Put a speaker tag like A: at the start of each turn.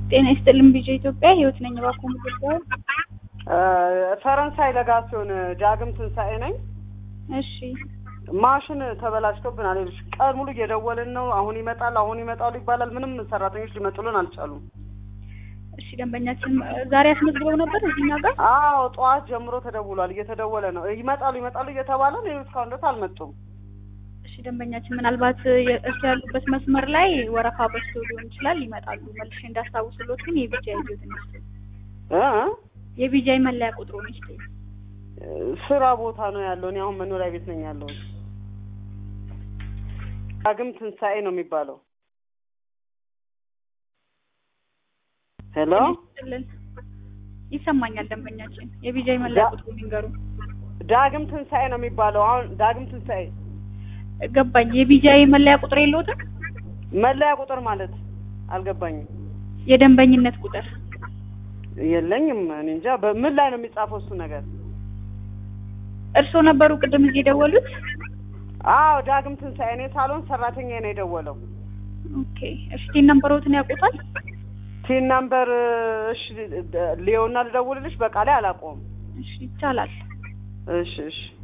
A: ጤና ይስጥልን ቢጀ ኢትዮጵያ ህይወት ነኝ። እባክዎ ምትባል?
B: ፈረንሳይ ለጋሲዮን ዳግም ትንሣኤ ነኝ።
A: እሺ
B: ማሽን ተበላሽቶብናል። ይኸውልሽ ቀን ሙሉ እየደወልን ነው። አሁን ይመጣል፣ አሁን ይመጣሉ ይባላል። ምንም ሰራተኞች ሊመጡልን አልቻሉም።
A: እሺ ደንበኛችን ዛሬ አስመዝግበው ነበር እዚህኛ ጋር?
B: አዎ ጠዋት ጀምሮ ተደውሏል። እየተደወለ ነው። ይመጣሉ ይመጣሉ እየተባለ ነው። ይኸው እስካሁን ድረስ አልመጡም።
A: እሺ ደንበኛችን ምናልባት እሱ ያሉበት መስመር ላይ ወረፋ በዝቶ ሊሆን ይችላል። ይመጣሉ። መልሼ እንዳስታውስሎት ግን የቢጃይ ይዞትን ይስጡ።
B: እ
A: የቢጃይ መለያ ቁጥሩን ይስጡ።
B: ስራ ቦታ ነው ያለው። እኔ አሁን መኖሪያ ቤት ነኝ ያለው። ዳግም ትንሣኤ ነው የሚባለው። ሄሎ
A: ይስጥልን። ይሰማኛል ደንበኛችን። የቢጃይ መለያ
B: ዳ-
A: ቁጥሩን ይንገሩ።
B: ዳግም ትንሣኤ ነው የሚባለው። አሁን ዳግም ትንሣኤ
A: ገባኝ። የቢጃይ መለያ ቁጥር የለዎትም?
B: መለያ ቁጥር ማለት አልገባኝም።
A: የደንበኝነት ቁጥር
B: የለኝም። እኔ እንጃ በምን ላይ ነው የሚጻፈው እሱ ነገር?
A: እርስዎ ነበሩ ቅድም እዚህ የደወሉት?
B: አዎ ዳግም ትንሣኤ። እኔ ሳሎን ሰራተኛ ነው የደወለው።
A: ኦኬ። እሺ ነምበሮትን ያውቁታል?
B: ቲን ነምበር እሺ፣ ሊዮና ልደውልልሽ። በቃ ላይ አላውቀውም።
A: እሺ ይቻላል።
B: እሺ እሺ